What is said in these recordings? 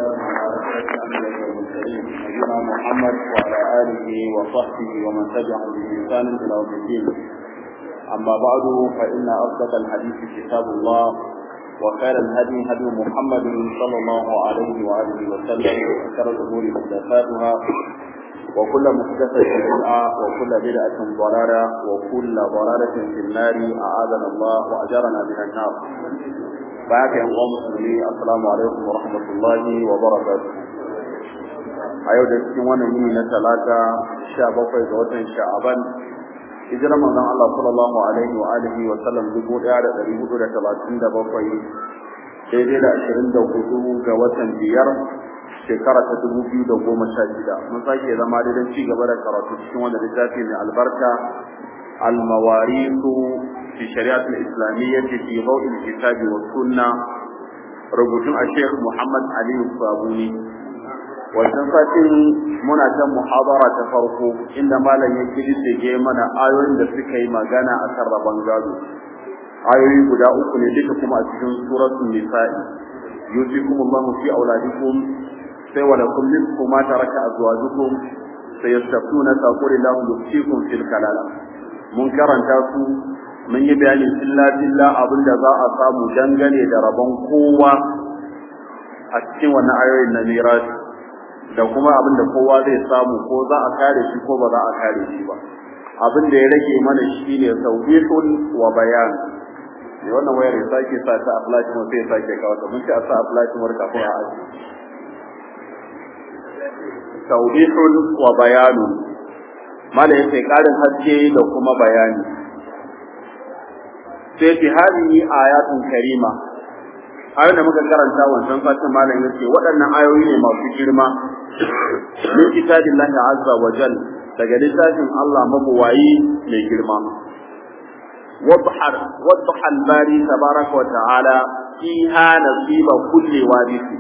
والسلام على أشرف الأنبياء والمرسلين نبينا محمد وعلى آله وصحبه ومن تبعهم بإحسان إلى يوم الدين أما بعد فإن أصدق الحديث كتاب الله وخير الهدي هدي محمد صلى الله عليه وآله وسلم وشر الأمور محدثاتها وكل محدثة بدعة وكل بدعة ضلالة وكل ضلالة في النار أعاذنا الله وأجرنا من النار بعد أن مسلمي السلام عليكم ورحمة الله وبركاته a yau da cikin wannan yini na talata sha bakwai ga watan sha'aban hijirar manzon Allah sallallahu alaihi wa alihi wa sallam dubu ɗaya da ɗari hudu da talatin da bakwai daidai da ashirin da hudu ga watan biyar shekara ta dubu biyu da goma sha shida mun sake zama daidan ci gaba da karatu cikin wanda littafi mai albarka almawarisu fi shari'at al-islamiyyah fi dawi al-kitab wa sunna rubutun a Sheikh Muhammad Ali Sabuni wannan satin muna ta muhabara ta farko inda malam ya kididdige mana ayoyin da suka yi magana akan rabon gado ayoyi guda uku ne duka kuma a cikin suratul nisa'i yusikumullahu fi auladikum sai wa lakum nisfu ma taraka azwajukum sayastaftuna taqul lahu yusikum fil kalala mun karanta su mun yi bayani illa billah abinda za a samu dangane da rabon kowa a cikin wannan ayoyin na mirasi da kuma abin da kowa zai samu ko za a kare shi ko ba za a kare shi ba abin da ya rage mana shi ne tawbihun wa bayan ne wannan wayar ya sake sa ta aflatin sai ya sake kawo ta mun ci a sa aflatin war kafin a aji tawbihun wa bayanun mala yace karin haske da kuma bayani sai fi hadihi ayatun karima ayoyin da muka karanta wancan satin malam yace waɗannan ayoyi ne masu girma min kitabillahi azza wa jal daga littafin Allah mabuwayi mai girma wadhar wadha al-bari tabaraka wa ta'ala fiha nasiba kulli warisi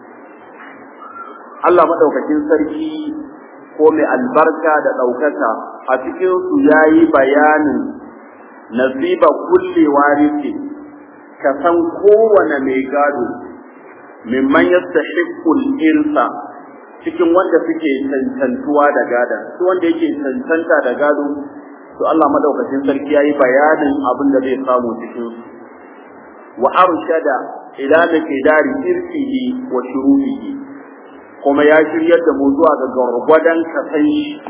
Allah madaukakin sarki ko mai albarka da daukaka a cikin su yayi bayanin nasiba kulli warisi ka san kowane mai gado mimman yastahiqqul irsa cikin wanda suke cancantuwa da gada su wanda yake cancanta da gado to Allah madaukakin sarki yayi bayanin abin da zai samu cikin su wa arshada ila miqdari irfihi wa shuruhihi kuma ya shiryar da mu zuwa ga gargwadan kasan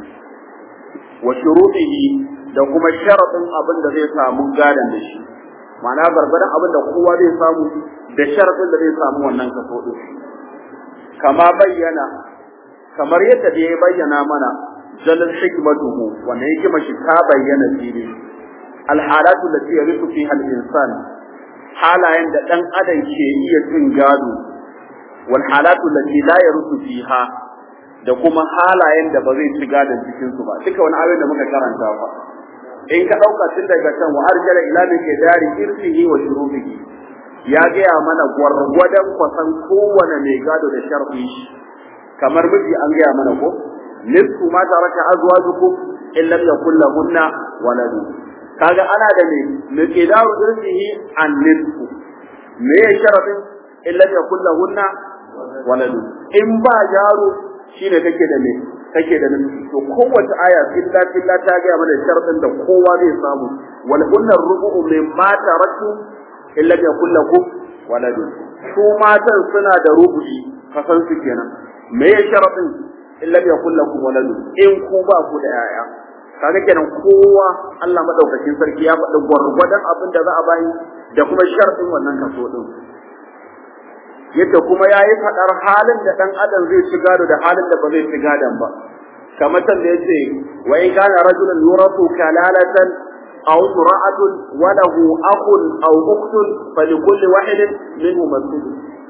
wa shuruhihi da kuma sharadin abin da zai samu gadan da shi ma'ana gargwadan abin da kowa zai samu da sharadin da zai samu wannan kaso din kama bayyana kamar yadda da ya bayyana mana jalal hikmatuhu wanda yake mashi ta bayyana fili alhalatu lati yarisu fiha al-insan halayen da dan adam ke iya cin gado wal halatu lati la yarisu fiha da kuma halayen da ba zai ci gadon cikin su ba duka wani ayoyin da muka karanta ba in ka dauka tun daga can wa arjala ila bi dari irfihi wa shurubihi ya gaya mana gwargwadon kwasan kowane mai gado da sharfi kamar miji an gaya mana ko nisfu ma taraka azwajukum in lam yakul lahunna waladu kaga ana da me miqdaru irsihi an nisfu me ya sharadin in lam yakul lahunna waladu in ba yaro shine kake da me kake da nufi to kowace aya illa illa ta gaya mana sharadin da kowa zai samu wal kunnar rubu'u mimma taraktu in lam yakul lakum waladu su matan suna da rubu'i kasan su kenan me ya sharadin in lam yakul lakum waladun in ku ba ku da yaya kaga kenan kowa Allah madaukakin sarki ya faɗi gwargwadon abin da za a bayi da kuma sharadin wannan kaso din yadda kuma yayi faɗar halin da dan adam zai ci gado da halin da ba zai ci gadon ba kamar can da yace wa in kana rajulun yurafu kalalatan aw imra'atun wa lahu akhun aw ukhtun falikulli wahidin minhum as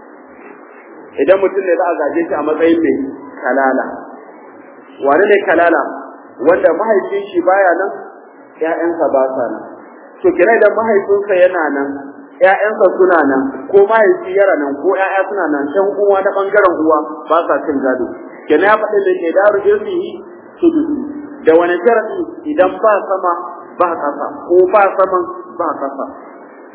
idan mutum ne za a gaje shi a matsayin mai kalala wani ne kalala wanda mahaifin shi baya nan ƴaƴansa ba sa nan to kira idan mahaifinsa yana nan ƴaƴansa suna nan ko mahaifi yana nan ko ƴaƴa suna nan ɗan uwa na ɓangaren uwa ba sa cin gado kenan ya faɗi da ke daru irsihi sudusi da wani sharadi idan ba sama ba ƙasa ko ba saman ba ƙasa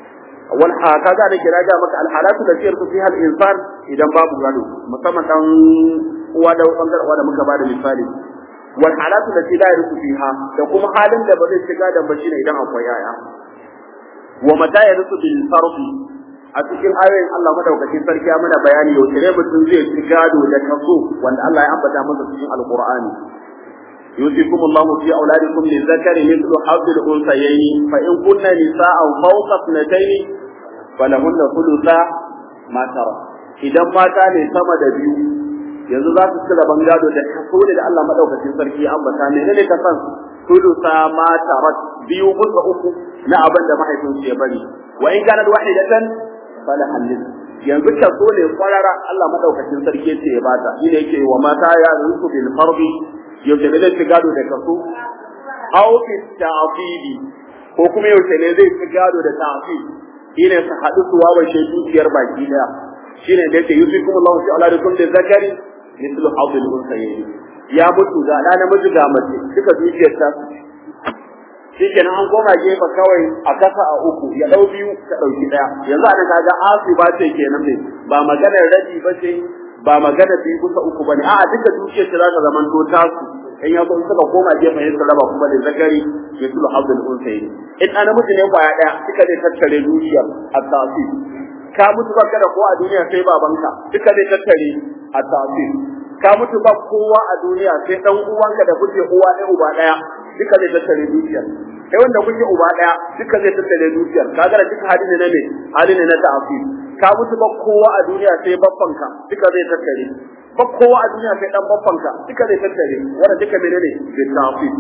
wal kaga da kira ga maka al halatu da sirtu fi hal insan idan babu gado musamman dan uwa da bangar uwa da muka bada misali wal halatu da la yarsu fiha da kuma halin da ba zai shiga da ba shine idan akwai yaya wa mata yarsu bil fardi a cikin ayoyin Allah madaukakin sarki ya mana bayani yau ne mutum zai ci gado da kaso wanda Allah ya ambata masa cikin alqur'ani يوصيكم الله في أولادكم للذكر مثل حظ الأنثيين فإن كن نساء فوق اثنتين فلهن ثلثا ما ترى idan mata ne sama da biyu yanzu za su cire bangado da kaso ne da Allah madaukakin sarki ya ambata ne ne ka san thulutha ma tarat biyu bisa uku na abin da mahaifinsu ya bari wa in kana wahidatan fala halil yanzu kaso ne kwarara Allah madaukakin sarki ce ya bata shi ne yake wa mata ya rinsu bil fardi yaushe ne zai ci gado da kaso aw fi ta'fili ko kuma yaushe ne zai ci gado da ta'fil shine su haɗu su wawashe dukiyar baki daya shine da yake yusikum Allah fi auladikum li zakari mithlu hadil unsayayn ya mutu ga da namiji ga mace duka dukiyar ta shikenan an koma gefe kawai a kasa a uku ya dau biyu ta dauki daya yanzu ana kaga asu ba ce kenan ne ba maganar rabi ba ce ba magana biyu kusa uku bane a'a duka dukiyar ta zaka zaman to tasu in ya kun suka koma gefen yin raba kuma da zakari ya tulu abdul unsayi in ana mutu ne kwaya daya duka zai tattare dukiyar at-tasi ka mutu ba kada ko a duniya sai babanka duka zai tattare at-tasi ka mutu ba kowa a duniya sai dan uwanka da kuke uwa ɗaya uba ɗaya duka zai tattare dukiyar kai wanda kuke uba ɗaya duka zai tattare dukiyar kaga da duka hali ne na me hali ne na ta'afi ka mutu ba kowa a duniya sai babbanka duka zai tattare ba kowa a duniya sai dan babbanka duka zai tattare wanda duka menene bi ta'fi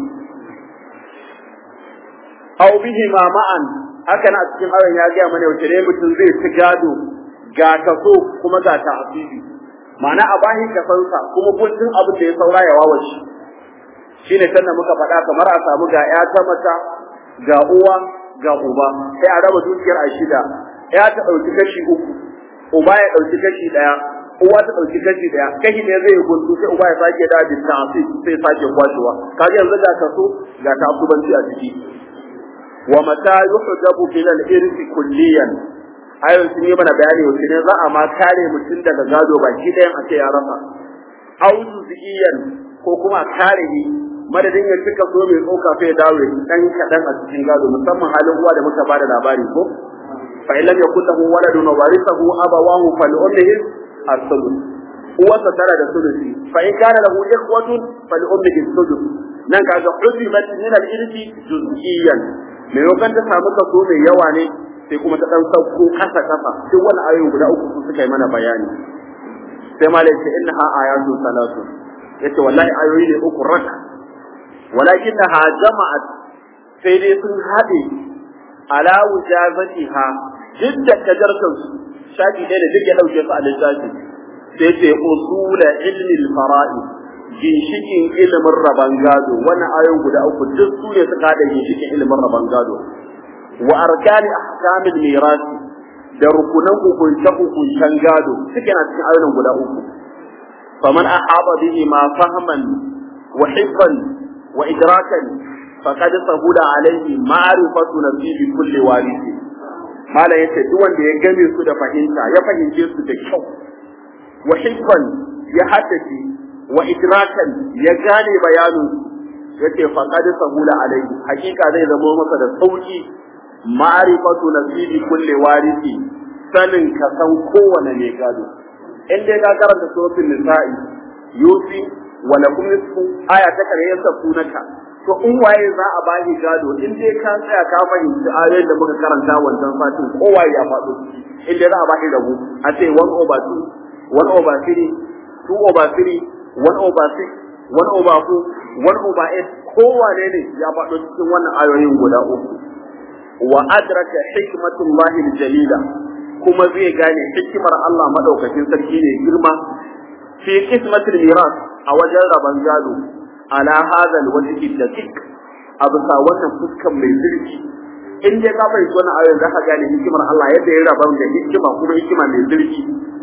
aw bihi ma ma'an haka na cikin ayon ya ga mana yaushe ne mutum zai ci gado ga kaso kuma ga ta'fibi ma'ana a bahi kasansa kuma gudun abin da ya saura ya wawace shine sannan muka faɗa kamar a samu ga ya ta mata ga uwa ga uba sai a raba dukiyar a shida ya ta ɗauki kashi uku uba ya ɗauki kashi ɗaya uwa ta ɗauki kashi ɗaya kashi ne zai gundu sai uba ya sake da bin ta sai sai sake kwashewa kaga yanzu ga kaso ga ta asubanci a ciki wa mata yuhdabu bil irsi kulliyan ayon sun yi mana bayani wace ne za a ma kare mutum daga gado baki ɗayan a ce ya rasa au juz'iyan ko kuma kare ni madadin ya cika so mai tsoka sai dawo dan kaɗan a cikin gado musamman halin uwa da muka bada labari ko fa in lam yakul lahu waladun wa warithahu abawahu fa li ummihi as-sulus uwarsa tara da sulusi fa in kana lahu ikhwatun fa li ummihi as-sulus nan kaga hudibat min al-irthi juz'iyan me yokan ta samu kaso mai yawa ne sai kuma ta dan sauko kasa kasa duk wannan ayoyi guda uku su suka yi mana bayani sai malai ce innaha ayatu salatu yace wallahi ayoyi ne uku raka walakinnaha jama'at sai dai sun haɗe ala wujazatiha duk da kajartar su shafi ɗaya da duk ya ɗauke su a littafi sai ce usula ilmi al-fara'id ginshikin ilimin raban gado wannan ayoyin guda uku duk su ne suka haɗa ginshikin ilimin raban gado wa arkani ahkamil mirasi da rukunan hukunce hukuncen gado suke na cikin ayoyin guda uku faman ahaba bihi ma fahman wa hibban wa idrakan faqad sahula alaihi ma'rifatu nasibi kulli warisi mala yace duk wanda ya game su da fahimta ya fahimce su da kyau wa hibban ya haddace wa idrakan ya gane bayanin yace faqad sahula alaihi hakika zai zama masa da sauki ma'rifatu nasibi kulli warisi sanin ka san kowane ne gado in dai ka karanta suratul nisa'i yusi wa lakum nisfu aya ta kare yasa sunaka to in waye za a bani gado in dai ka tsaya ka fahimci ayoyin da muka karanta wannan fatin kowaye ya faɗo in dai za a bani rabu a ce 1 over 2 1 over 3 2 over 3 1 over 6 1 over 4 1 over 8 kowane ne ya faɗo cikin wannan ayoyin guda uku wa adraka hikmatullahi jalila kuma zai gane hikimar Allah madaukakin sarki ne girma fi qismatil miras a wajen raban gado ala hadha alwajhi daqiq a bisa wannan fuskan mai zurfi in dai ka fahimci wannan ayoyin zaka gane hikimar Allah yadda ya raban da hikima kuma hikima mai zurfi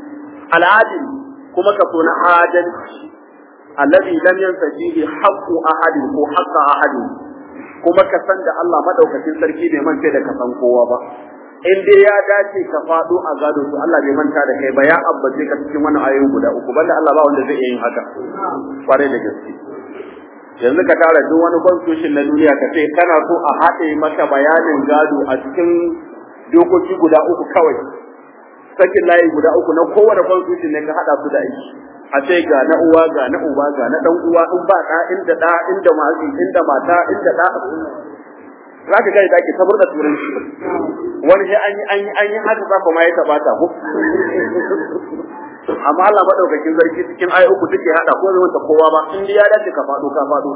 al'adil kuma ka so na adalci alladhi lam yansa fihi haqqu ahadin ko haqqa ahadin kuma ka san da Allah madaukakin sarki bai mance da ka san kowa ba in dai ya dace ka faɗo a gado to Allah bai manta da kai ba ya abbace ka cikin wannan ayoyin guda uku banda Allah ba wanda zai iya yin haka kwarai da gaske yanzu ka tara duk wani constitution na duniya ka ce kana so a haɗe maka bayanin gado a cikin dokoki guda uku kawai sakin layi guda uku na kowane constitution ne ka haɗa su da aiki a ce ga na uwa ga na uba ga na dan uwa in ba ɗa inda ɗa inda masu inda mata inda ɗa za ka gani dake sabar da turanci wani sai an yi an yi an yi haka za ma ya tabata ko amma Allah madaukakin sarki cikin ayi uku take hada ko zai wata kowa ba in ya dace ka fado ka fado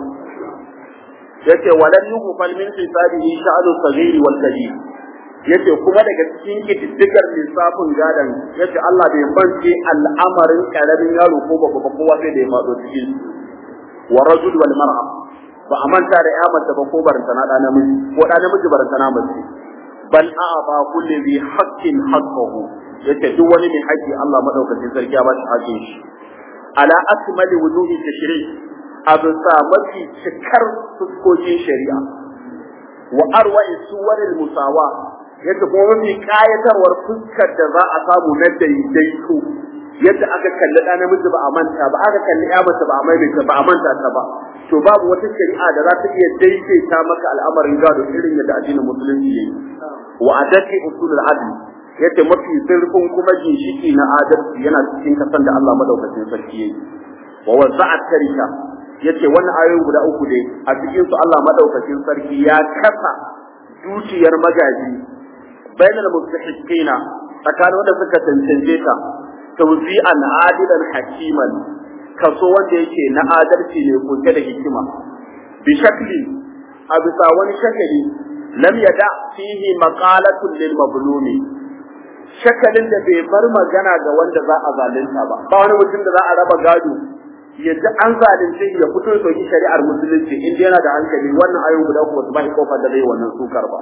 yace walan yughfal min hisabihi sha'anu saghir wal kabir yace kuma daga cikin kididdigar lissafin gadan yace Allah bai bance al'amarin karamin yaro ko babba ba kowa sai da ya fado cikin wa rajul wal mar'a ba a manta da ya mace ba ko barantana da namiji ko da namiji barantana mace bal a ba kulli bi haqqin haqqahu yace duk wani mai haƙƙi Allah madaukakin sarki ya ba shi haƙƙin shi ala akmali wujuhi tashri' a bisa mafi cikar fuskokin shari'a wa arwa'i suwaril musawa yace kuma mafi kayatarwar fuskar da za a samu na daidaito yadda aka kalli ɗa namiji ba a manta ba aka kalli ya mace ba a maimaita ba a manta ta ba to babu wata shari'a da za ta iya daidaita maka al'amarin gado irin yadda addinin musulunci yayi wa adati usulul adl yace mafi zurfin kuma ginshiki na adalci yana cikin kasan da Allah madaukakin sarki yayi wa wasa'at tarika yace wannan ayoyin guda uku dai a cikin su Allah madaukakin sarki ya kasa dukiyar magaji bainal mustahiqina tsakanin wanda suka tantance ta tawzi'an adilan hakiman kaso wanda yake na adalci ne kuke da hikima bi shakli a bisa wani shakali lam yada fihi maqalatun lil mazlumi shakalin da bai bar magana ga wanda za a zalunta ba ba wani mutum da za a raba gado yadda an zalunce ya fito ya soki shari'ar musulunci in yana da hankali wannan ayoyin guda uku ba shi kofar da zai wannan sukar ba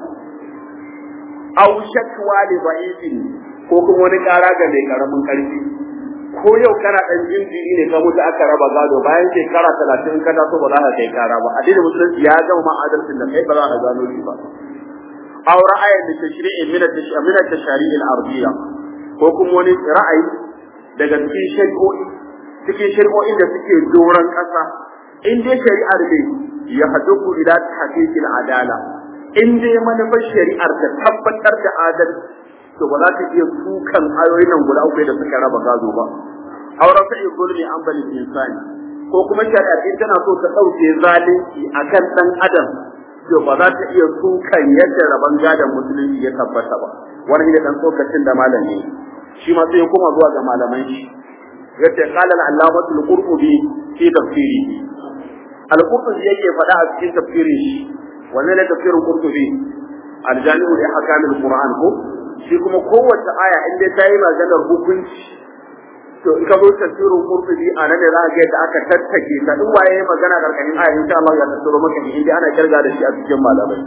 aw shakwa li da'ifin ko kuma wani kara ga mai karamin karfi ko yau kana dan jinjiri ne ka mutu aka raba gado bayan shekara talatin ka taso ba za ka kai kara ba addinin musulunci ya gama ma adalcin da kai ba za ka gano shi ba aw ra'ayin da tashri'i min at-tashri'i at-tashari' al-ardiyya ko kuma wani ra'ayi daga cikin shari'o'i cikin shari'o'in da suke doron kasa in dai shari'ar ne ya haduku ila tahqiqil adala in dai manufar shari'ar ta tabbatar da adalci to ba za ta iya sukan ayoyin nan guda uku da suka raba gado ba auren sa iya zulmi an bali insani ko kuma shari'ar in tana so ta ɗauke zalunci akan ɗan adam to ba za ta iya sukan yadda raban gadon musulunci ya tabbata ba wani ne dan tsokacin da malam ne shi ma sai ya koma zuwa ga malaman shi yace qala al-allamatu al-qurtubi fi tafsirihi al-qurtubi yake faɗa a cikin tafsirin shi wannan ne tafsirin qurtubi al-jami'u li ahkam al-qur'an ko shi kuma kowace aya in dai ta yi maganar hukunci to in ka zo tafsirin qurtubi a nan da za ka ga yadda aka tattake ta duk waye magana karkashin aya insha Allah ya tattaro maka in dai ana kirga da shi a cikin malamai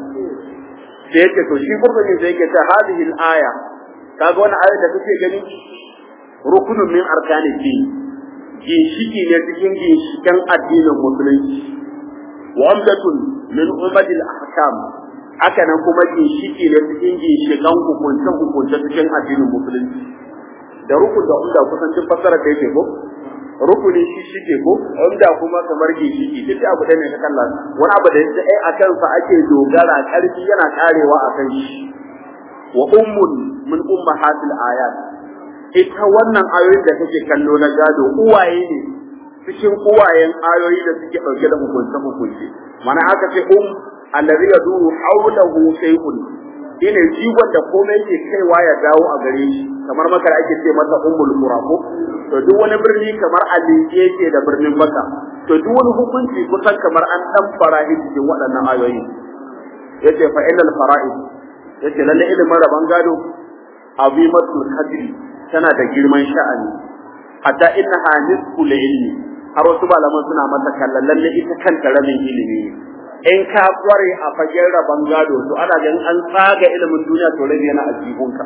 sai yake to shi qurtubi sai yake ta hadhihi al-aya kaga wannan aya da kake gani rukunun min arkani din ginshiki ne cikin ginshikan addinin musulunci wa amdatun min umadil ahkam haka nan kuma ginshiki ne cikin ginshikan hukuncen hukunce cikin addinin musulunci da rukun da umda kusan duk fassara da yake ko rukuni shi shike ko umda kuma kamar ginshiki duk abu da ne ka kalla wani abu da yake ai akan sa ake dogara karfi yana karewa akan shi wa ummun min ummahatil ayat ita wannan ayoyin da kake kallo na gado uwaye ne cikin uwayen ayoyi da suke dauke da hukunce hukunce mana aka ce um allazi yaduru hawlahu shay'un ine jigon da komai yake kaiwa ya dawo a gare shi kamar makar ake ce masa ummul qura ko to duk wani birni kamar alike yake da birnin maka to duk wani hukunci kusan kamar an dan farahi cikin waɗannan ayoyi yace fa innal fara'id yace lalle ilimin raban gado azimatul qadri tana da girman sha'ani hatta innaha nisful ilmi har wasu malaman suna mata kallon lalle ita kanta rabin ilimi ne in ka kware a fagen rabon gado to ana ganin an tsaga ilimin duniya to rabi yana a jihunka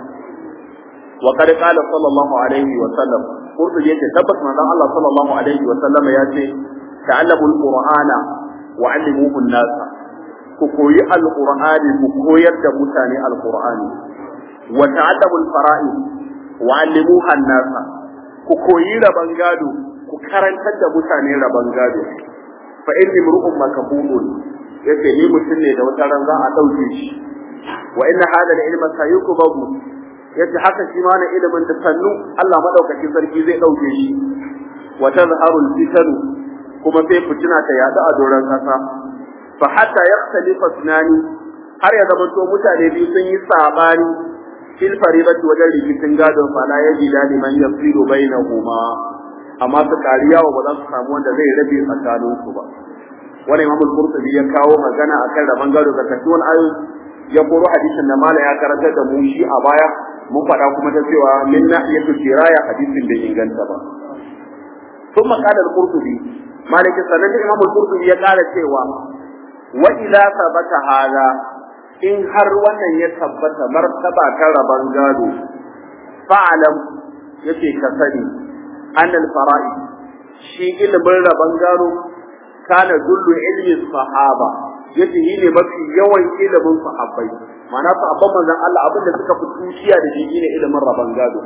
wa qad qala sallallahu alaihi wa sallam qurtu yace tabbas manzon Allah sallallahu alaihi wa sallam ya ce ta'allamu alqur'ana wa 'allimuhu an-nas ku koyi alqur'ani ku koyar da mutane alqur'ani wa ta'allamu al-fara'id wa 'allimuha an-nasa ku koyi raban gado ku karantar da mutane raban gado fa inni mur'un makabulun yace ni mutum ne da wata ran za a dauke shi wa inna hada al-ilma sayukubabu yace haka shi ma na ilimin da sannu Allah madaukakin sarki zai dauke shi wa tazharu al-fitan kuma sai fitina ta yadu a doron kasa fa hatta yakhtalifa sunani har ya zama to mutane biyu sun yi sabani fil faribati wajen rikicin gadon fa la yajida liman yafsiru bainahuma amma su kariya wa ba za su samu wanda zai rabe tsakanin su ba wani imamul qurtubi ya kawo magana akan raban gado da kasuwan ayoyi ya koro hadisin da mala ya karantar da mu shi a baya mun faɗa kuma ta cewa min nahiyatu diraya hadisin bai inganta ba ثم قال القرطبي مالك سنن الإمام القرطبي يقال cewa wa ila sabata hada in har wannan ya tabbata martaba ta raban gado fa'alam yace ka sani annal fara'i shi ilimin raban gado kana dullu ilmi sahaba yace shi ne mafi yawan ilimin sahabbai ma'ana sahabban manzon Allah abinda suka fi tushiya da shi ne ilimin raban gado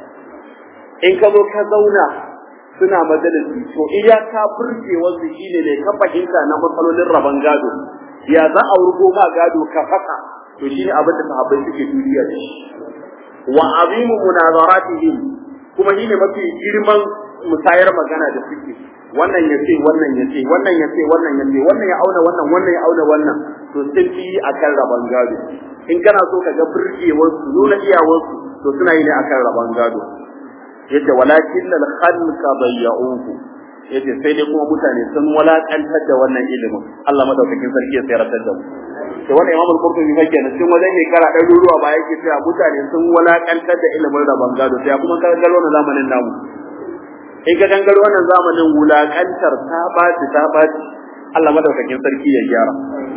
in ka zo ka zauna suna majalisi to iyaka burgewar su shine ne ka fahimta na matsalolin raban gado ya za a wurgo ma gado ka faka to shine abin da sahabbai suke duniya da shi wa azimu munazaratihim kuma shine mafi girman musayar magana da suke wannan ya ce wannan ya ce wannan ya ce wannan ya ce wannan ya auna wannan wannan ya auna wannan to sun fi akan raban gado in kana so ka ga burgewar su nuna iyawar su to suna yi ne akan raban gado yace walakin al khalqa bayya'uhu yace sai dai kuma mutane sun walakantar da wannan ilimin Allah madaukakin sarki ya tsayar da mu to wannan Imam al-Qurtubi fa kenan cikin wajen ne kara dan ruwa ba yake cewa mutane sun walakantar da ilimin rabon gado sai kuma ka galo na zamanin namu in ka gangaro wannan zamanin wulakantar ta baci ta baci Allah madaukakin sarki ya gyara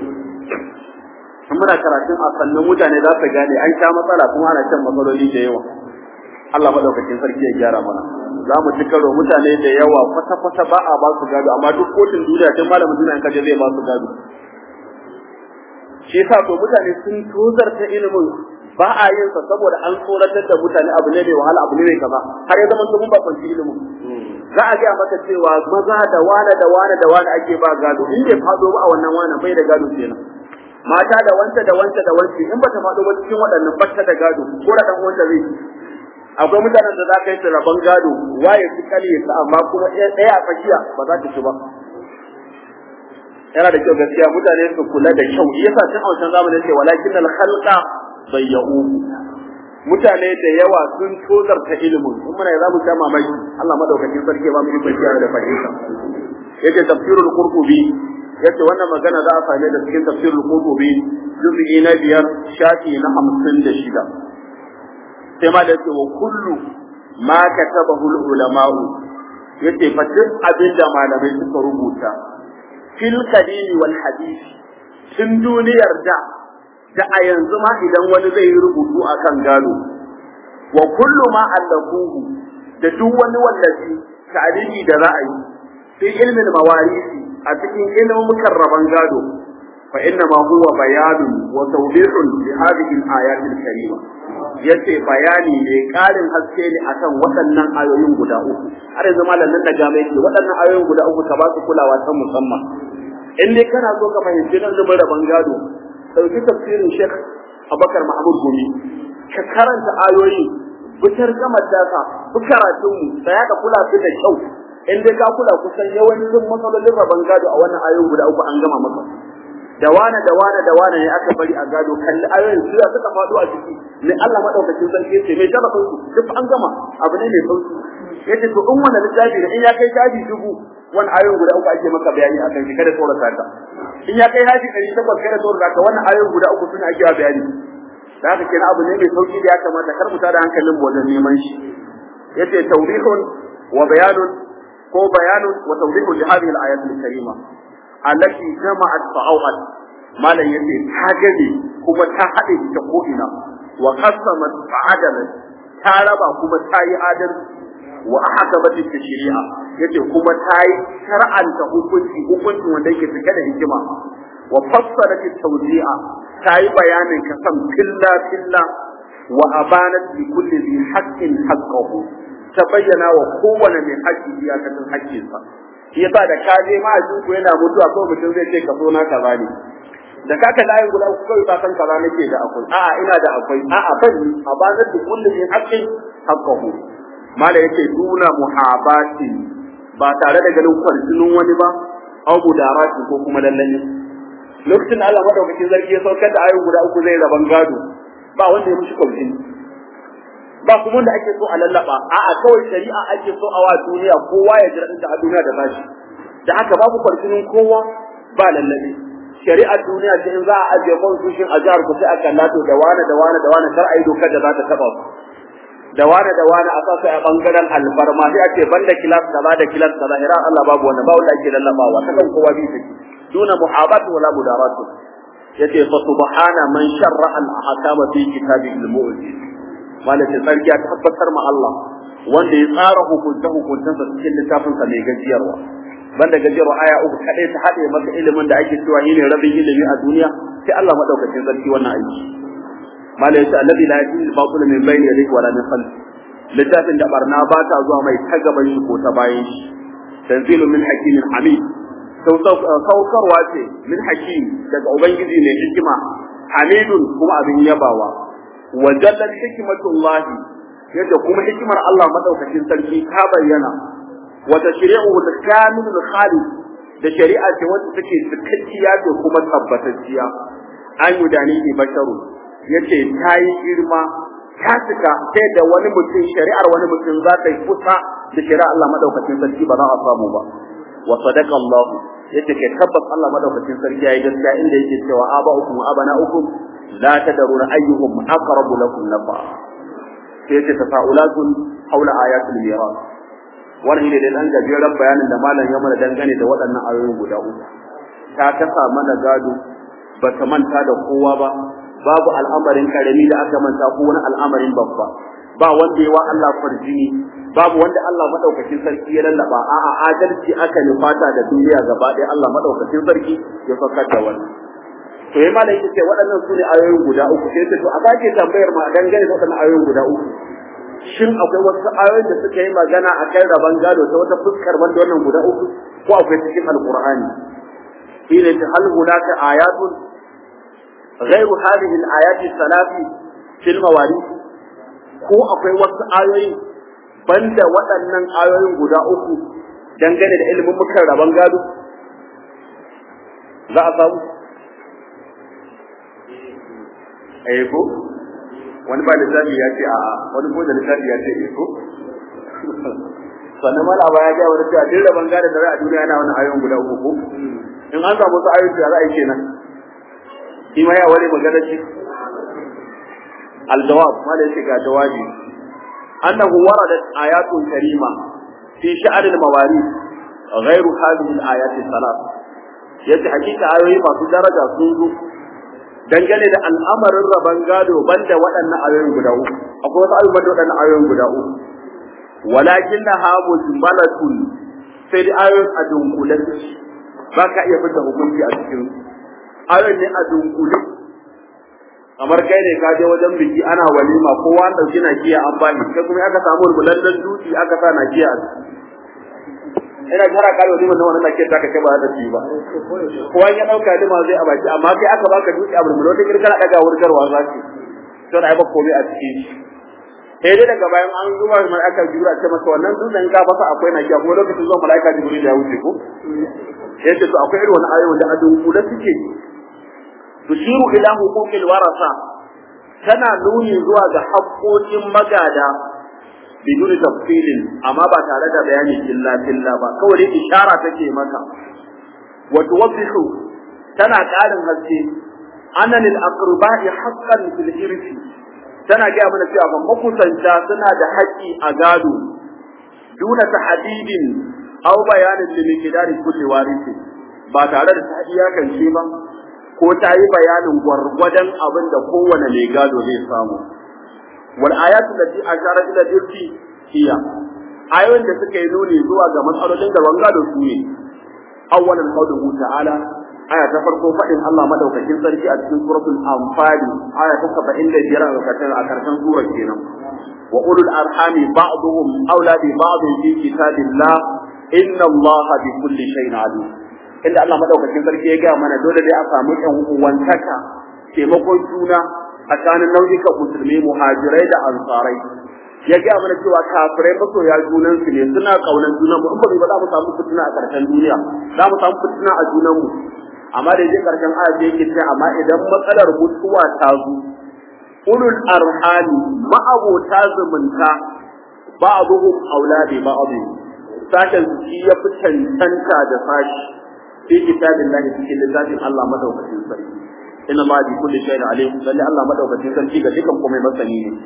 muna karatun a sannan mutane za su gane an sha matsala kuma ana shan matsaloli da yawa Allah madaukakin sarki ya gyara mana za mu ci karo mutane da yawa kwata kwata ba a ba su gado amma duk kotun duniya tun malamin duniya in kaje zai ba su gado shi yasa to mutane sun tozarta ilimin ba a yin sa saboda an tsoratar da mutane abu ne mai wahala abu ne mai kaza har ya zama sun ba kwanci ilimin za a gaya maka cewa maza da wane da wane da wane ake ba gado in bai fado ba a wannan wane bai da gado kenan mata da wanta da wanta da wanci in bata fado ba cikin waɗannan bata da gado ko da dan wanda zai akwai mutanen da za ka yi su rabon gado waye su kale su amma kuma ɗaya a tsakiya ba za ta ci ba yana da kyau gaskiya mutane su kula da kyau yasa tun a wancan zamanin ce walakin al khalqa bayyau mutane da yawa sun tozarta ilimin in muna za mu sha mamaki Allah madaukakin sarki ba mu yi bayyana da fahimta yace tafsirul qurtubi yace wannan magana za a same da cikin tafsirul qurtubi juz'i na biyar shafi na hamsin da shida sai ma da yace wa kullu ma katabahu ulama'u yace fa duk abin da malamai suka rubuta fil qadimi wal hadisi tun duniyar da da a yanzu ma idan wani zai yi rubutu akan gado wa kullu ma allafuhu da duk wani wallafi ta'alifi da ra'ayi fi ilmin mawarisi a cikin ilimin mukarraban gado fa inna ma huwa bayanun wa tawdihun li hadhihi al-ayat al-karima yace bayani ne karin haske ne akan waɗannan ayoyin guda uku har yanzu malamin da game yake waɗannan ayoyin guda uku ka ba su kulawa ta musamman in dai kana so ka fahimci nan da rabon gado dauki tafsirin Sheikh Abubakar Mahmud Gumi ka karanta ayoyi fitar gamar dasa fi karatun mu da ya kula su da kyau in dai ka kula kusan yawancin matsalolin rabon gado a wannan ayoyin guda uku an gama maka da wane da wane da wane ne aka bari a gado kalli ayoyin su suka faɗo a ciki ne Allah madaukakin sarki yace mai sharafin su duk an gama abu ne mai sauki yace to in wannan littafi da in ya kai shafi dubu wannan ayoyin guda uku ake maka bayani akan shi kada tsorata ka in ya kai haji ɗari takwas kada tsorata ka wannan ayoyin guda uku suna ake bayani da haka kenan abu ne mai sauki da ya kamata kar mu tada hankalin mu wajen neman shi yace tawbihun wa bayanun ko bayanun wa tawbihun li hadhihi al-ayat al-karima allati jama'at fa'awat malan yace ta gane kuma ta hade ta ko ina wa qasamat fa'adalat ta raba kuma ta yi adalci wa ahkamat shari'a yace kuma ta yi shar'anta hukunci hukunci wanda yake cike da hikima wa fassalat tawdi'a ta yi bayanin kasan filla filla wa abanat li kulli dhi haqqin haqqahu ta bayyana wa kowane mai haƙƙi iyakacin haƙƙinsa shi yasa da ka je ma ku yana mutuwa ko mutum zai ce ka so na kaza ne da ka ka layin guda ku kawai ka san kaza nake da akwai a'a ina da akwai a'a ban abanat li kulli dhi haqqin haqqahu mala yake duna muhabati ba tare da ganin kwarjinin wani ba au mudarati ko kuma lallani lokacin Allah madaukakin zargi ya saukar da ayoyi guda uku zai raban gado ba wanda ya mushi kwarjini ba kuma wanda ake so a lallaba a'a kawai shari'a ake so a wa duniya kowa ya jira ta a duniya da bashi da haka babu kwarjinin kowa ba lallabe shari'ar duniya ce in za a ajiye constitution a jihar ku sai a kalla to da wani da wani da wani kar a yi dokar da za ta taba su da wani da wani a sasa a bangaren alfarma sai a ce banda kilas kaza da kilas kaza ira Allah babu wanda ba wanda ake lallabawa ta kan kowa bi take duna muhabat wala mudaratu yace fa subhana man sharra al ahkama fi kitabihi al mu'jiz malaka sarki ya tabbatar ma Allah wanda ya tsara hukunta hukuntansa cikin littafin sa mai gajiyarwa banda gajiyarwa aya uku kadai ta hade maka ilimin da ake cewa ne rabin ilimi a duniya sai Allah madaukakin sarki wannan aiki malai yace alladhi la yati al-batil min bayni yadihi wala min khalfi littafin da barna ba ta zuwa mai ta gaban shi ko ta bayan shi tanzilu min hakimin hamid saukarwa ce min hakim daga ubangiji mai hikima hamidun kuma abin yabawa wa jallat hikmatullah yadda kuma hikimar Allah madaukakin sarki ta bayyana wa tashri'u al-kamilul khalid da shari'a ce wacce take cikakkiya da kuma tabbatacciya an yudani basharu yace ta yi girma ta cika sai da wani mutum shari'ar wani mutum za ta yi kusa da shari'ar Allah madaukakin sarki ba za a samu ba wa sadaqa Allah yace kai tabbas Allah madaukakin sarki yayi gaskiya inda yake cewa aba'ukum wa abana'ukum la tadruna ayyuhum aqrabu lakum nafa sai yace tafa'ulatun haula ayatul miras wannan ne da dan gajeren bayanin da malam ya mana dangane da waɗannan ayoyin guda uku ta kasa mana gado ba ta manta da kowa ba babu al'amarin karami da aka manta ko wani al'amarin babba ba wanda yawa Allah farjini babu wanda Allah madaukakin sarki ya lallaba a'a adalci aka nufata da duniya gaba ɗaya Allah madaukakin sarki ya fakar da wannan to yayi malai yace waɗannan sune ayoyin guda uku sai to a sake tambayar ma dangane da waɗannan ayoyin guda uku shin akwai wasu ayoyin da suka yi magana a kan raban gado ta wata fuskar banda wannan guda uku ko akwai cikin alqur'ani shine ta hal hunaka ayatun غير هذه الآيات الثلاث في المواريث ko akwai wasu ayoyi banda waɗannan ayoyin guda uku dangane da ilimin mukan rabon gado za a samu eh ko wani ba lissafi ya ce a'a wani ko da lissafi ya ce eh ko sannan mala ba ya ga wani cewa duk rabon gado da za a duniya yana wani ayoyin guda uku ko in an samu wasu ayoyi da za a yi kenan shi ma ya wani magana ce aljawab ma da yake ga jawabi annahu waradat ayatun karima fi sha'an al-mawarith ghayru hadhihi al-ayat al-thalath yace hakika ayoyi masu daraja sun zo dangane da al'amarin raban gado banda waɗannan ayoyin guda uku akwai wasu ayoyi banda waɗannan ayoyin guda uku walakin na hamu jumbalatun sai da ayoyin a dunkule ba ka iya fita hukunci a cikin ayon ne a dunkule kamar kai ne ka je wajen biki ana walima kowa an dauki nakiya an bani kai kuma aka samu bulandan dutse aka sa nakiya ina jira kai walima na wannan nakiya ta kai ba da ci ba kowa ya dauka lima zai a baki amma kai aka baka dutse a bulbulo ta kirkara daga wurgarwa zaki to da ai ba komai a cikin shi sai dai daga bayan an zuba mai aka jura ce masa wannan dutsen ka fasa akwai nakiya kuma lokacin zuwa malaika jibril ya wuce ko yace to akwai irin wani ayoyi da a dunkule suke tushiru ila huquqil warasa tana nuni zuwa ga haƙoƙin magada biduni tafsilin amma ba tare da bayani illa illa ba kawai ishara take maka wa tuwaddihu tana ƙarin haske anna lil aqraba'i haqqan fil irsi tana ga mana cewa ban makusanta suna da haƙƙi a gado duna tahdidin aw bayanin limikidari kulli warisi ba tare da ta iyakance ba ko ta yi bayanin gwargwadon abin da kowane mai gado zai samu wal ayatu lati ashara ila dirti hiya ayoyin da suka yi nuni zuwa ga matsalolin da gado su ne awwalan qawluhu ta'ala aya ta farko faɗin Allah madaukakin sarki a cikin suratul anfal aya ta 75 a karshen a karshen surar kenan wa ulul arhami ba'dhum awla bi ba'd fi kitabillah inna Allah bi kulli shay'in alim inda Allah madaukakin sarki ya ga mana dole dai a samu ɗan uwantaka taimakon juna tsakanin nau'ikan musulmi muhajirai da ansarai ya ga mana cewa kafirai masoya junan su ne suna kaunan junan mu in ba za mu samu fitina a karshen duniya za mu samu fitina a junan mu amma da yake karshen aya da yake cewa amma idan matsalar mutuwa ta zo ulul arhami ma'abota zumunta ba'dhum auladi ba'd sashen shi ya fi cancanta da sashi fi kitabillahi cikin littafin Allah madaukakin sarki inna ma bi kulli shay'in alim lalle Allah madaukakin sarki ga dukan komai masani ne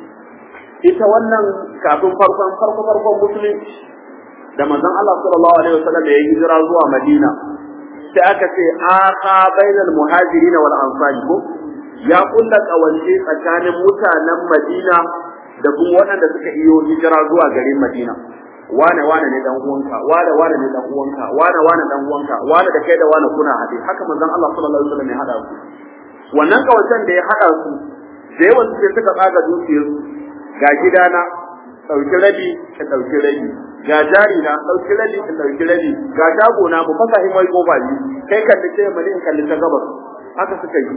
ita wannan kafin farkon farko farkon musulunci da manzon Allah sallallahu alaihi wasallam ya hijira zuwa Madina sai aka ce aka bainal muhajirin wal ansari ko ya kulla kawance tsakanin mutanen Madina da kuma waɗanda suka iyo hijira zuwa garin Madina wane wane ne dan uwanka wane wane ne dan uwanka wane wane dan uwanka wane da kai da wane kuna hade haka manzon Allah sallallahu alaihi wasallam ya hada su wannan kawancen da ya hada su da yawan su suka tsaga dukiyarsu ga gidana ɗauki rabi ka ɗauki rabi ga jari na ɗauki rabi ka ɗauki rabi ga shago na mu fasa himai kofa biyu kai kalli ce mali in kalli ta gabas haka suka yi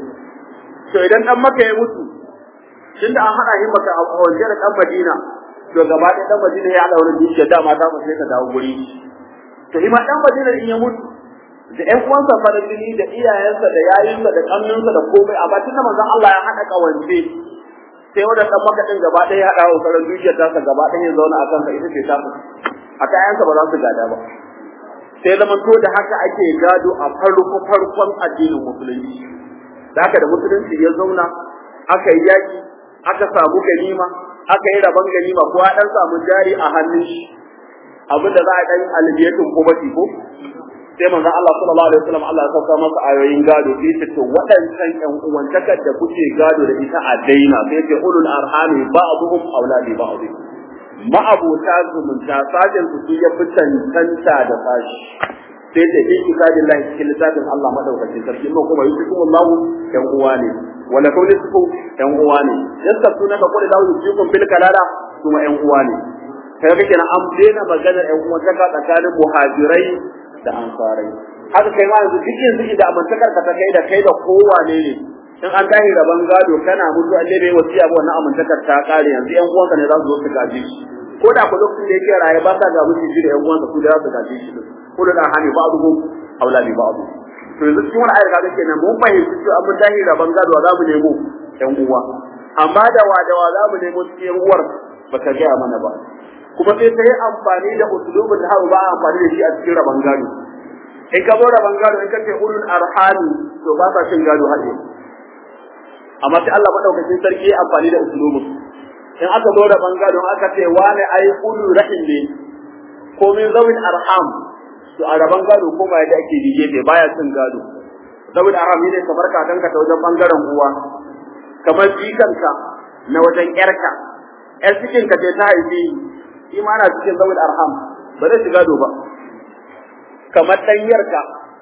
to idan dan maka ya mutu tunda an hada himma ka a waje da dan Madina to gaba ɗaya dan Madina ya haɗa wani dukiya dama ta fa sai ka dawo guri to ima dan Madina in ya mutu da ƴan uwansa farin jini da iyayensa da yayinsa da kannunsa da komai amma tunda manzon Allah ya haɗa kawance sai wanda dan makaɗin gaba ɗaya ya haɗa wa sauran dukiyar tasa gaba ɗaya ya zauna a kansa ita ce ta a kayansa ba za su gada ba sai zaman to da haka ake gado a farko farkon addinin musulunci da haka da musulunci ya zauna aka yi yaki aka samu ganima aka yi rabon ganima ko ya dan samu jari a hannun shi abin da za a dan albiyatun ko bati ko sai manzon Allah sallallahu alaihi wasallam Allah ya sauka masa ayoyin gado sai ce to waɗancan ƴan uwantakar da kuke gado da ita a daina sai ce ulul arhami ba'dhum auladi ba'd ma'abota zumunta sajin su ya fi cancanta da sashi sai ce fi kitabillahi cikin littafin Allah madaukakin sarki ko kuma yusikum Allah ƴan uwa ne wala kawli su ƴan uwa ne yasta suna ka kullu lahu yusikum bil kalala kuma ƴan uwa ne kai kake na an daina maganar ƴan uwa tsakanin muhajirai da ansarai haka kai ma yanzu duk yanzu da amantakar ka ta kai da kai da kowane ne in an tahi rabon gado kana mutu an dai bai wasiya ba wannan amantakar ta kare yanzu yan uwanka ne za su zo su gaje shi ko da ku lokacin da yake raye ba sa ga mutu shi da yan uwansa su da za su gaje shi ko da hani ba abu auladi ba abu to yanzu cikin wani ayar kaga kenan mun fahimci cewa mun tahi rabon gado za mu nemo yan uwa amma da wa da wa za mu nemo cikin uwar ba ka gaya mana ba kuma sai ta yi amfani da usulubin da ba a amfani da shi a cikin rabon gado in ka zo rabon gado in ka ce ulul arhami to ba sa cin gado haɗe amma sai Allah madaukakin sarki ya amfani da usulubin in aka zo rabon gado aka ce wane ai ulul rahim ne ko min zawin arham to a rabon gado ko ba yadda ake dige ne baya cin gado zawin arham ne kamar kakanka ta wajen bangaren uwa kamar jikanka na wajen yarka yar cikin ka ce ta haifi shi ma ana cikin zawul arham ba zai shiga ba kamar ɗanyarka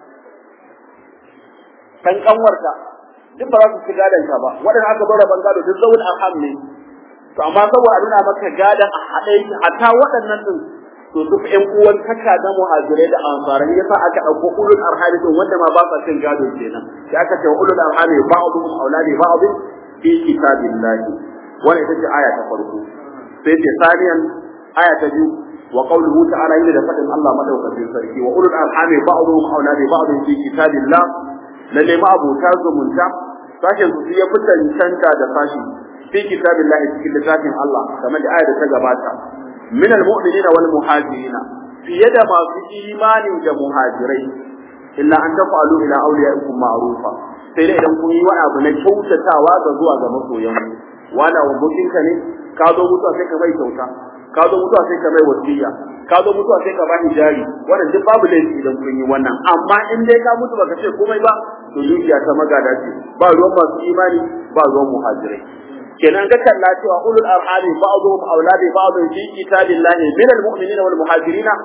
kan kanwarka duk ba za su shiga danka ba waɗanda aka bar ban gado duk zawul arham ne to amma saboda a nuna maka gadan a haɗe yake hatta waɗannan din to duk ƴan uwan taka na muhajirai da ansarai yasa aka ɗauko ulul arhami din wanda ma ba sa cin gado kenan sai aka ce ulul arhami ba'dhum auladi ba'd fi kitabillahi wannan ita ce aya ta farko sai ce saniyan aya ta biyu wa qawluhu ta'ala inda da fadin Allah madaukakin sarki wa ulul arhami ba'dhum awla bi ba'd fi kitabillah lalle ma abota zumunta sashen su ya fi cancanta da sashi fi kitabillah cikin littafin Allah kamar da aya da ta gabata min almu'minina wal muhajirina fiye da masu imani da muhajirai illa an tafa'alu ila awliyaikum ma'rufa sai dai idan kun yi wani abu na kyautatawa ga zuwa ga masoyan wani abokinka ne ka zo mutuwa sai ka bai kyauta ka zo mutuwa sai ka bai wasiya ka zo mutuwa sai ka bani jari wannan duk babu laifi idan kun yi wannan amma in dai ka mutu baka ce komai ba to dukiya ta magada ce ba ruwan masu imani ba ruwan muhajirai kenan ga kalla cewa ulul arhami ba'dhum awladi ba'd fi kitabillahi min almu'minina wal muhajirina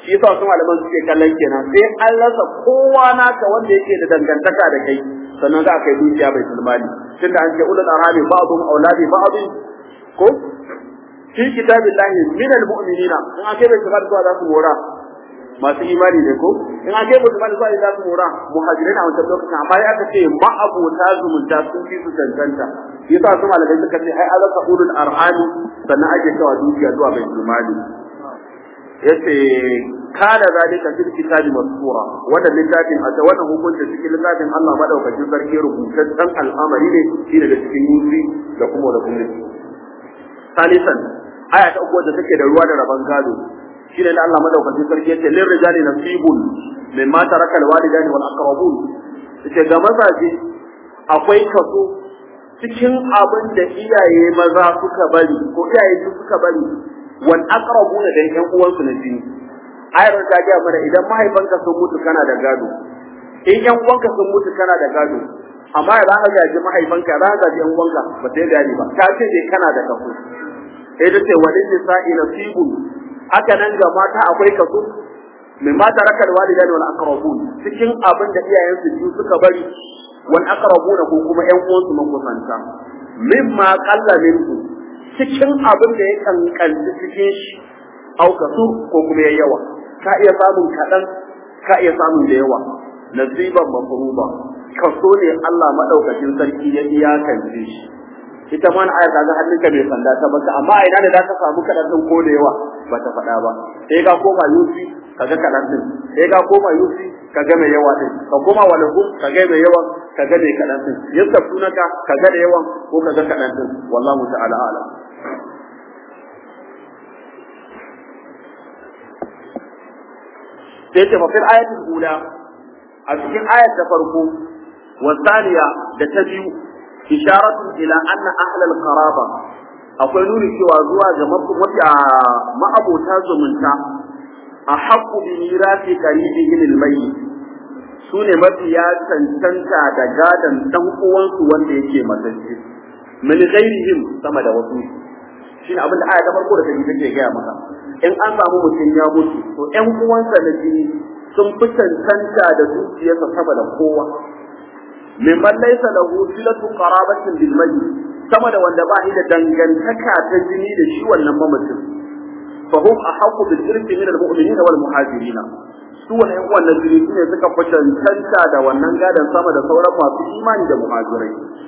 shi yasa wasu malaman suke kallon kenan sai an rasa kowa naka wanda yake da dangantaka da kai sannan za a kai dukiya bai sulmani tunda an ce ulul arhami ba'dhum auladi ba'd ko fi kitabillahi min almu'minina in ake bai shiga zuwa za su mora masu imani ne ko in ake bai shiga zuwa za su mora muhajirin a wancan lokacin amma ya aka ce ma'abota zumunta sun fi su cancanta yasa su malamai suka ce ai azaka ulul arhami sannan ake cewa dukiya zuwa bai sulmani yace kana zalika fil kitabi masura wannan littafin a wannan hukunci cikin littafin Allah madaukakin sarki rubutaccen al'amari ne shine da cikin yusi da kuma da kuma salisan aya ta uku da take da ruwa da raban gado shine da Allah madaukakin sarki yace lil rijali nasibun mimma taraka al walidani wal aqrabun yace ga mazaje akwai kaso cikin abin da iyaye maza suka bari ko iyaye suka bari wal aqrabuna da yan uwansu na jini ayar ta ga mana idan mahaifanka sun mutu kana da gado in yan uwanka sun mutu kana da gado amma idan ka gaji mahaifanka za ka gaji yan uwanka ba sai gani ba ka ce dai kana da kaso sai da ce walin nisa'i nasibun haka nan ga mata akwai kaso min mata rakal walidani wal aqrabun cikin abin da iyayensu biyu suka bari wal aqrabuna ko kuma yan uwansu makusanta mimma qalla minhu cikin abin da ya kankanci cikin shi au kasu ko kuma ya yawa ka iya samun kaɗan ka iya samun da yawa nasiban mafruba kaso ne Allah madaukakin sarki ya iyakance shi ita ma aya kaga hannunka mai sanda ta baka amma ina da zaka samu kaɗan din ko da yawa ba ta faɗa ba sai ka koma yusi kaga kaɗan din sai ka koma yusi kaga mai yawa din ka koma walahu kaga mai yawa kaga mai kaɗan din yasta sunaka kaga da yawan ko kaga kaɗan din wallahu ta'ala a'lam sai ce mafil ayatul ula a cikin ayat ta farko wa thaniya da ta biyu isharatu ila anna ahlal qaraba akwai nuni cewa zuwa ga mafiya ma'abota zumunta a haqqu bi mirasi qaribihim al-mayyit sune mafiya cancanta da gadan dan uwansu wanda yake matacce min ghairihim sama da wasu shine abin da aya ta farko da take gaya maka in an samu mutum ya mutu to ƴan uwansa na jini sun fi cancanta da dukiyarsa sama da kowa mimman laysa lahu silatu qarabatin bil mayyit sama da wanda ba shi da dangantaka ta jini da shi wannan mamacin fa hum ahqqu bil irthi min al mu'minina wal muhajirin su wannan wannan jini ne suka fi cancanta da wannan gadan sama da sauran masu imani da muhajirai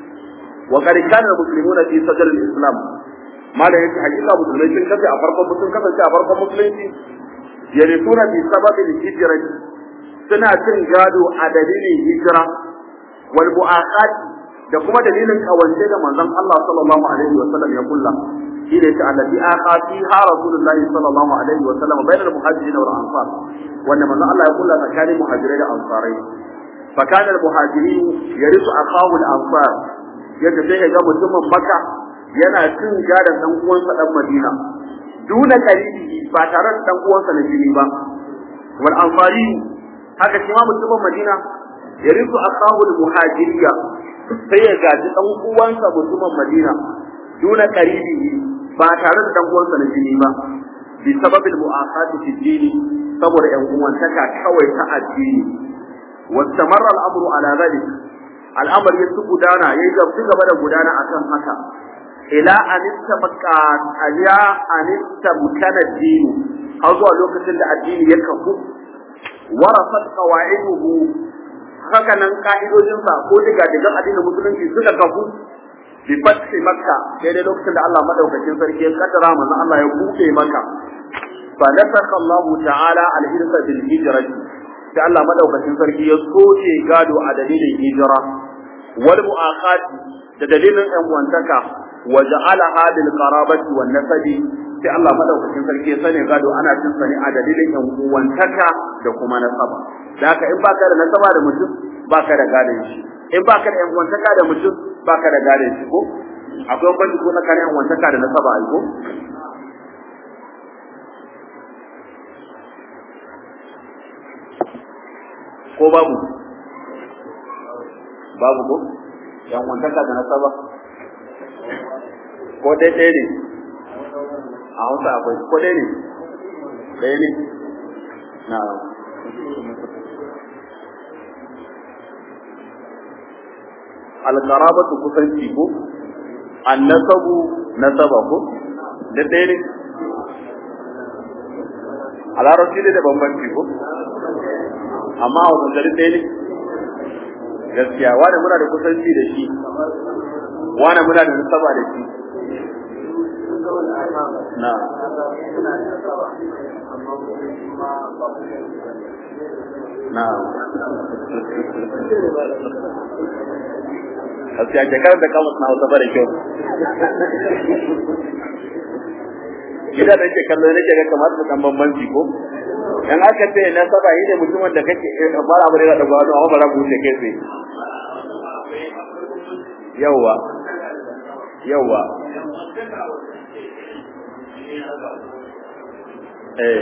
wa qad kana al muslimuna fi sadr al islam malam yake hakika musulmai sun kace a farkon sun kasance a farkon musulunci yarisuna bi sababil hijra suna cin gado a dalilin hijira wal mu'aqat da kuma dalilin kawance da manzon Allah sallallahu alaihi wa sallam ya kulla shi ne ta allati aqati ha rasulullahi sallallahu alaihi wa sallam bainal muhajirin wal ansar wanda manzon Allah ya kulla tsakanin muhajirai da ansarai fa kana al muhajirin yarisu akahu al ansar yadda sai ga mutumin makka yana cin gadon dan uwansa dan Madina duna karibi ba tare da dan uwansa na jini ba wal ansari haka shi ma mutumin Madina ya risu akahu al muhajiriya sai ya gaji dan uwansa mutumin Madina duna karibi ba tare da dan uwansa na jini ba bi sababil mu'aqati fi dini saboda yan uwantaka kawai ta addini wastamarra al-amru ala dhalik al'amari ya gudana yayi gaba da gudana akan haka ila an istabqa aliya an istabkana dini har zuwa lokacin da addini ya kafu warasat qawaiduhu haka nan ka'idojin sa ko diga digan addinin musulunci suka kafu bi fathi makka sai dai lokacin da Allah madaukakin sarki ya kaddara manzo Allah ya buɗe maka fa nasakha Allah ta'ala al-hirsa bil hijrati sai Allah madaukakin sarki ya soke gado a dalilin hijira wal mu'aqat da dalilin ɗan wantaka wa ja'alaha lil qarabati wan nasabi sai Allah madaukakin sarki ya sani gado ana cin sani a dalilin ɗan uwantaka da kuma nasaba da haka in baka da nasaba da mutum baka da gadon shi in baka da ɗan uwantaka da mutum baka da gadon shi ko akwai wani ko na kare ɗan uwantaka da nasaba ai ko ko babu babu ko yan wantaka da nasaba ko dai ɗaya ne a hausa akwai ko dai ne ɗaya ne na'am alqarabatu kusanci ko annasabu nasaba ko da ɗaya ne a larabci ne da bambanci ko amma a wasu gari ɗaya ne gaskiya wani muna da kusanci da shi wani muna da nasaba da shi na na gaskiya shekarar da kamus na hausa da kyau gida da yake kallo nake ga kamar da dan bambanci ko dan aka ce na saba yi ne mutumin da kake bara bare da gwado amma bara ku ce kai sai yawa yawa eh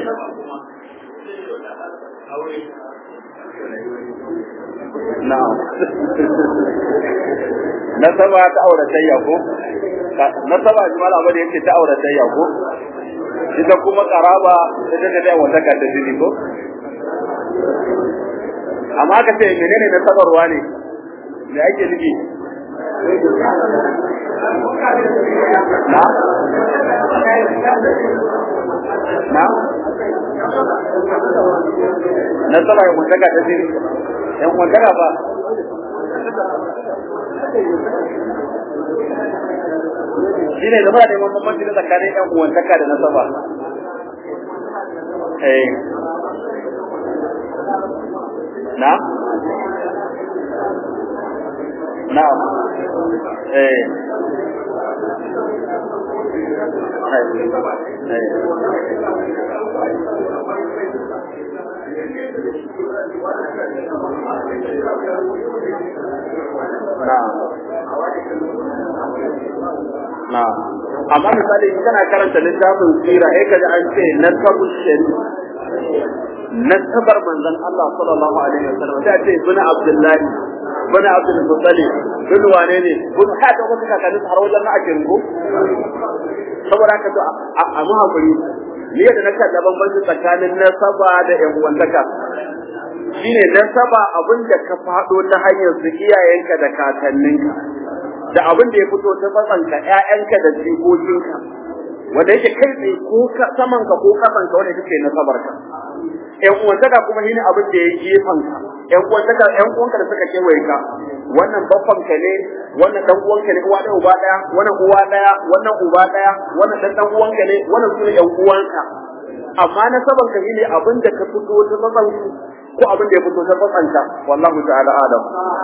na'am nasaba ta auratayya ko nasaba jimala abin da yake ta auratayya ko ita kuma karaba ita ta dai wata ta jini ko amma ka ce menene nasabarwa ne me ake nufi na na nasaba ya wata ta jini yan wata ba shi ne zama da neman bambanci na tsakanin yan uwantaka da nasaba eh na na eh na amma misali in kana karanta littafin sira eh kaji an ce nasabu shari nasabar manzon Allah sallallahu alaihi wasallam sai ce ibn abdullahi ibn abdul muttalib bin wane ne bin hada wasu kakanni har wajen na akin ko saboda haka to a mu hakuri ne da na kalla bambanci tsakanin nasaba da yan uwantaka shine nasaba abin da ka fado ta hanyar su iyayenka da kakanninka da abin da ya fito ta tsatsanka ƴaƴanka da jikokinka wanda yake kai tsaye ko samanka ko kasanka wanda yake nasabarka ƴan uwantaka kuma shine abin da ya gefanka ƴan uwantaka ƴan uwanka da suka kewaye ka wannan babbanka ne wannan dan uwanka ne uwa ɗaya uba ɗaya wannan uwa ɗaya wannan uba ɗaya wannan dan dan uwanka ne wannan sune ƴan uwanka amma nasabanka shine abin da ka fito ta tsatsanku ko abin da ya fito ta tsatsanka wallahu ta'ala alam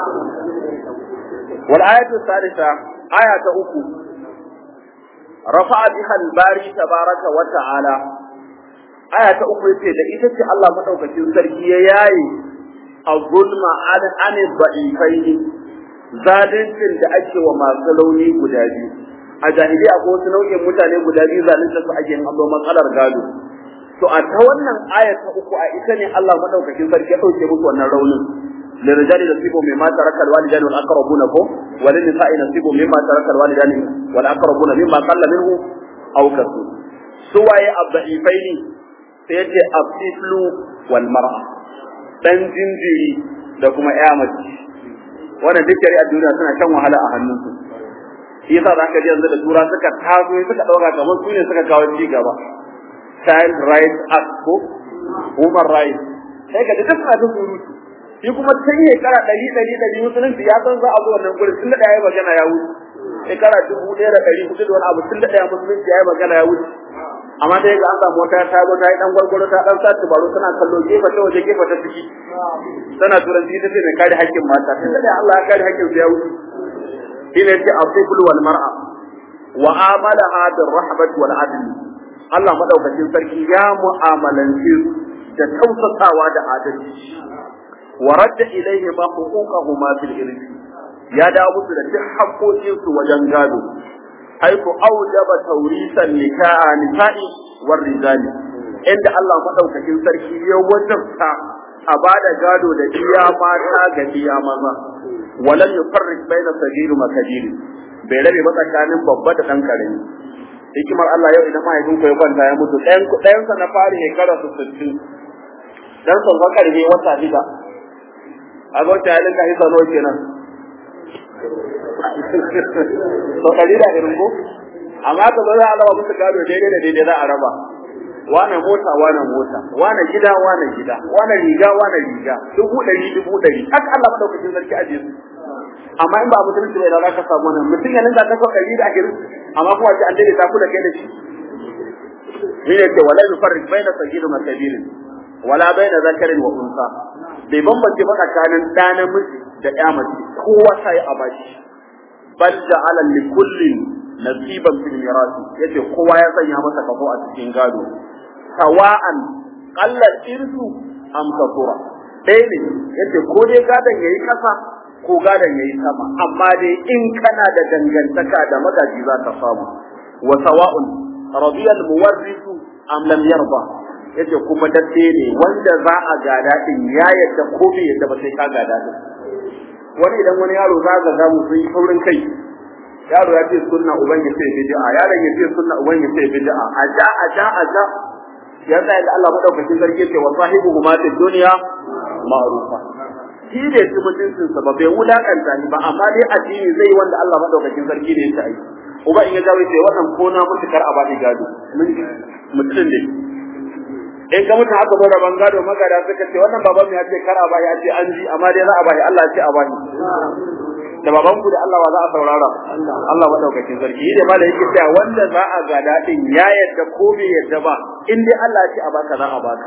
والآية الثالثة آية أخو رفع بها الباري تبارك وتعالى آية أخو يتي da ita ce Allah madaukakin sarki ya yayi az-zulma an an dha'ifain zalincin da ake wa masu launi guda biyu a jahiliya ko wasu nau'in mutane guda biyu zalunta su ake yin matsalar gado to a ta wannan aya ta uku a ita ne Allah madaukakin sarki ya dauke musu wannan raunin للرجال نصيب مما ترك الوالدان والأقربون فهم وللنساء نصيب مما ترك الوالدان والأقربون مما قل منه أو كثر سواء الضعيفين سيأتي الطفل والمرأة dan jinjiri da kuma ƴa mace wannan duk a duniya suna shan wahala a hannunsu shi yasa za ka ji yanzu da tura suka taso suka ɗauka kamar su ne suka kawo ci gaba child rights act ko human rights sai ka ji duk suna ta surutu shi kuma tun shekara ɗari ɗari ɗari musulunci ya san za a zo wannan gurin tun da ɗaya ya magana ya wuce shekara dubu ɗaya da ɗari hudu da wani abu tun da ɗaya musulunci ya yi magana ya wuce amma dai ga an samu wata ta zo ta yi ɗan gwargwaro ta ɗan sa tubaru tana kallo gefe ta waje gefe ta ciki tana turanci ta ce mai kare haƙƙin mata tun da ɗaya Allah ya kare haƙƙin su ya wuce shi ne ce asiful wal mar'a wa amalaha bir rahmat wal adl Allah madaukakin sarki ya mu'amalanci da tausasawa da adalci ورد إليهما حقوقهما في الإرث يا داود da duk haƙoƙinsu wajen gado حيث أوجب توريث النكاح نساء والرجال عند الله مدوكاkin sarki ya wajabta a bada gado da iya mata ga iya maza walam yufarriq baina sagir wa kabir bai rabe ba tsakanin babba da dan karami hikimar Allah yau idan mahaifinku ya kwanta ya mutu ɗayan ɗayan sa na fari shekara 60 dan sauka karfe wata shida a ga wata halin ka isa nawa kenan to kari da irin ko amma ka zo za a raba musu gado daidai da daidai za a raba wane mota wane mota wane gida wane gida wane riga wane riga dubu ɗari dubu ɗari haka Allah madaukakin sarki aje su amma in ba a mutunci bai da za ka samu wannan mutum ya ninka kafa ɗari da ashirin amma kuma ce an daidaita ku da kai da shi shi ne ce wala yufarrik baina sagirin wa kabirin wala baina zakarin wa unsa bai bambance ba tsakanin ɗa namiji da ƴa mace kowa sai a bashi bal ja'ala li kullin nasiban fil mirasi yace kowa ya sanya masa kafo a cikin gado sawa'an qallat irsu am kafura ɗaya ne yace ko dai gadon yayi kasa ko gadon yayi sama amma dai in kana da dangantaka da magaji za ka samu wa sawa'un radiyal muwarrisu am lam yarda yace kuma dadde ne wanda za a gada din ya yadda ko bai yadda ba sai ka gada din wani idan wani yaro za ka ga sun yi saurin kai yaro ya ce sunna uban ya ce bid'a yaron ya ce sunna uban ya ce bid'a a ja a ja a ja ya tsaya da Allah madaukakin sarki ce wa sahibu ma fi dunya ma'rufa shi ne shi mutuncin sa ba bai wulakanta ni ba amma dai addini zai wanda Allah madaukakin sarki ne ya ce ai uba in ya gawo ce wannan ko na mutukar a bani gado mun mutum ne in ka mutu haka bada ban gado magada suka ce wannan baban ya ce kar a bai ya ce an ji amma dai za a bai Allah ya ce a bani da baban ku da Allah wa za a saurara Allah madaukakin sarki da ma da yake cewa wanda za a gada din ya yadda ko bai yadda ba in dai Allah ya ce a baka za a baka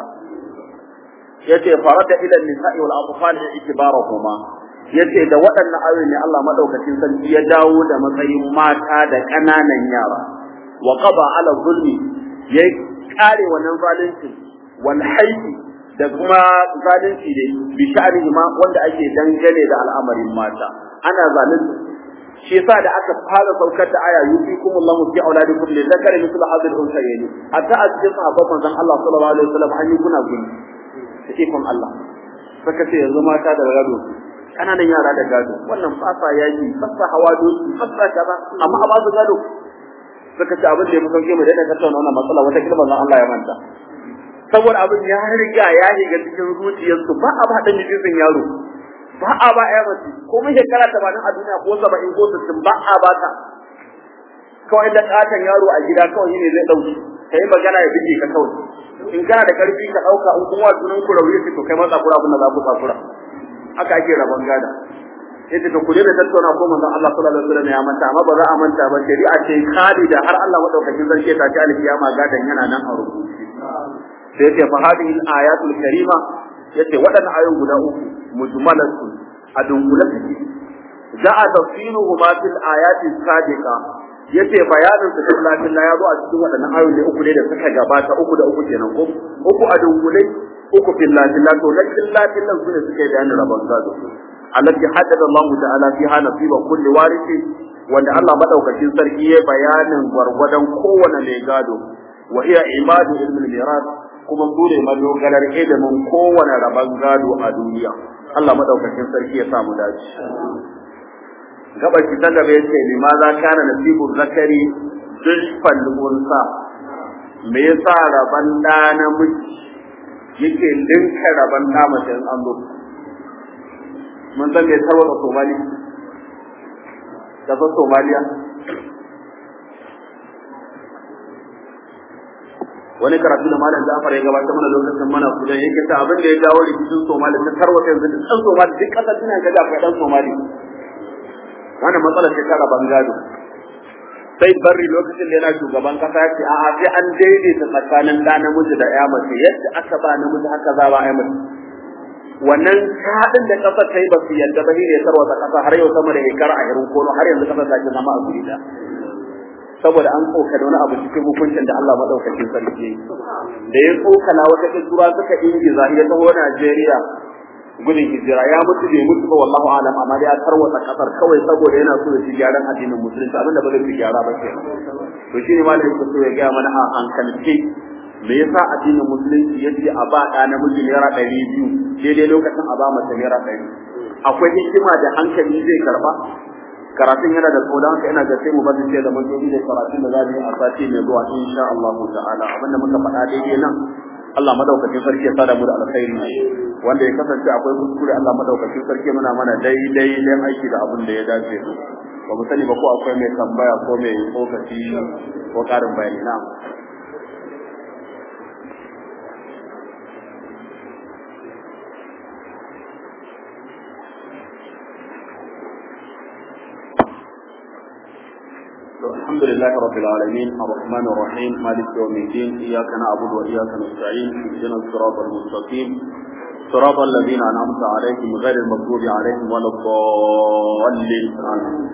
yace farada ila nisa'i wal atfal itibarahuma yace da waɗannan ayoyi ne Allah madaukakin sarki ya dawo da matsayin mata da ƙananan yara wa qada ala zulmi yayi kare wannan zalunci wal haifi da kuma zalunci ne bi sha'ani ma wanda ake dangane da al'amarin mata ana zalunci shi yasa da aka fara saukar da aya yufikum Allah fi auladikum li zakari mithlu hadhihi al-unsayayn hatta a cikin sahabban manzon Allah sallallahu alaihi wasallam an yi kuna guni da ikon Allah saka ce yanzu mata da gado kananan yara da gado wannan fasa yaki fasa hawa doki fasa kaza amma a ba su gado suka ce abin da ya fi sauke mu daina tattauna wannan matsala wata kilban Allah ya manta saboda abin ya riga ya shiga cikin zuciyarsu ba a ba dan jikin yaro ba a ba ya mace ko mun shekara tamanin a duniya ko saba'in ko sittin ba a ba ta kawai da katon yaro a gida kawai ne zai dauki ka yi magana ya bige ka kawai in kana da karfi ka dauka in kuma sunan ku rauni to kai matsa kura abin da za ku tsakura haka ake rabon gada yace to kuje da tattauna ko manzon Allah sallallahu alaihi wasallam ya manta amma ba za a manta ba shari'a ce khalida har Allah madaukakin sarki ta ci alkiyama gadan yana nan a rubuce sai yace fa hadhihi al-ayatul karima yace waɗannan ayoyin guda uku mujmalatu a dungula suke ja'a tafsiruhuma fil ayati sadiqa yace bayanin su fil latin ya zo a cikin waɗannan ayoyi uku ne da suka gabata uku da uku kenan ko uku a dungule uku fil latin to na fil latin nan sune suke bayanin rabon gado allati haddada Allah ta'ala fiha nasiba kulli warisi wanda Allah madaukakin sarki ya bayanin gwargwadon kowane mai gado wa hiya imadu ilmin miras kuma su ne madogarar ilimin kowane rabon gado a duniya Allah madaukakin sarki ya samu dace gaba ki ta gaba yace lima za kana nasibu zakari dulfal unsa me yasa raban da namiji yake linka raban da mace an zo mun san me tarwata somali kasar somaliya wani karatu da malam Jafar ya gabatar mana lokacin mana kudan yake ta abin da ya jawo rikicin Somali ta tarwata yanzu duk ɗan Somali duk ƙasar tana ga akwai ɗan Somali wannan matsala ce ta rabon gado sai barri lokacin da yana shugaban kasa ya ce a'a sai an daidaita tsakanin ɗa namiji da ƴa mace yadda aka ba namiji haka za ba ƴa mace wannan haɗin da ƙasar ta yi ba su yadda ba ne tarwata ƙasa har yau sama da shekara a irin kono har yanzu ƙasar ta ke zama a guri da saboda an tsoka da wani abu cikin hukuncin da Allah madaukakin sarki da ya tsokana wata kisura suka ingiza ya taho Najeriya gudun hijira ya mutu bai mutu ba wallahu alam amma dai ya tarwata kasar kawai saboda yana so ya ci gyaran addinin musulunci abinda ba zai ci gyara ba ke to shine malamin ku so ya ga mana a hankalce me yasa addinin musulunci yace a ba da namiji naira ɗari biyu daidai lokacin a ba mace naira ɗari akwai hikima da hankali zai karba karatun yana da tsoda haka ina ga sai mu bada sai da mun da karatun da zamu yi a sati mai zuwa insha Allah ta'ala abinda muka faɗa daidai nan Allah madaukakin sarki ya sada mu da alkhairi wanda ya kasance akwai kuskure Allah madaukakin sarki muna mana daidai dan aiki da abin da ya dace ba mu sani ba ko akwai mai tambaya ko mai tsokaci ko karin bayani na الحمد لله رب العالمين الرحمن الرحيم مالك يوم الدين إياك نعبد وإياك نستعين اهدنا الصراط المستقيم صراط الذين أنعمت عليهم غير المغضوب عليهم ولا الضالين آمين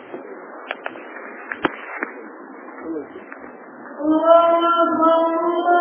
الله